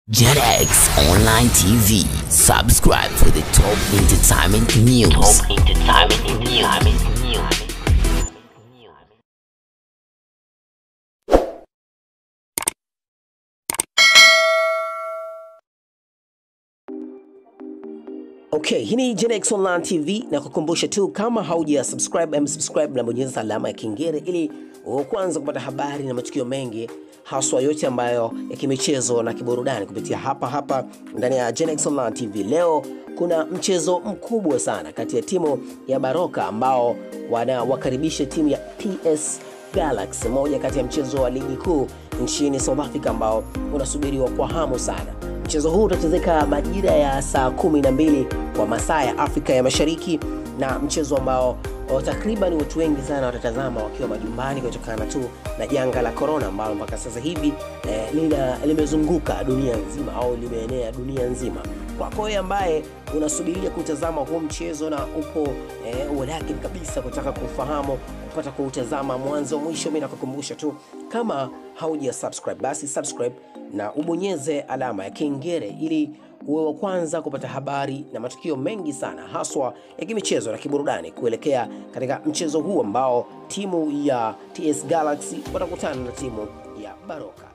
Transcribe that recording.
JetX Online TV. Subscribe for the top entertainment news. Top entertainment news. Okay, hii ni Genex Online TV na kukumbusha tu kama hauja subscribe, em subscribe na bonyeza alama ya kengele ili uwe kwanza kupata habari na matukio mengi haswa yote ambayo ya kimichezo na kiburudani kupitia hapa hapa ndani ya Genex Online TV. Leo kuna mchezo mkubwa sana kati ya timu ya Baroka ambao wanawakaribisha timu ya PS Galaxy, moja kati ya mchezo wa ligi kuu nchini South Africa ambao unasubiriwa kwa hamu sana. Mchezo huu utachezeka majira ya saa kumi na mbili kwa masaa ya Afrika ya Mashariki, na mchezo ambao oh, takriban watu wengi sana watatazama wakiwa majumbani kutokana tu na janga la corona ambalo mpaka sasa hivi eh, lina, limezunguka dunia nzima au limeenea dunia nzima. Kwako wewe ambaye unasubiria kutazama huu mchezo na upo eh, uwadaki kabisa kutaka kufahamu kupata kuutazama mwanzo mwisho, mimi nakukumbusha tu kama hauja subscribe basi subscribe na ubonyeze alama ya kengele ili uwe wa kwanza kupata habari na matukio mengi sana haswa ya kimichezo na kiburudani kuelekea katika mchezo huu ambao timu ya TS Galaxy watakutana na timu ya Baroka.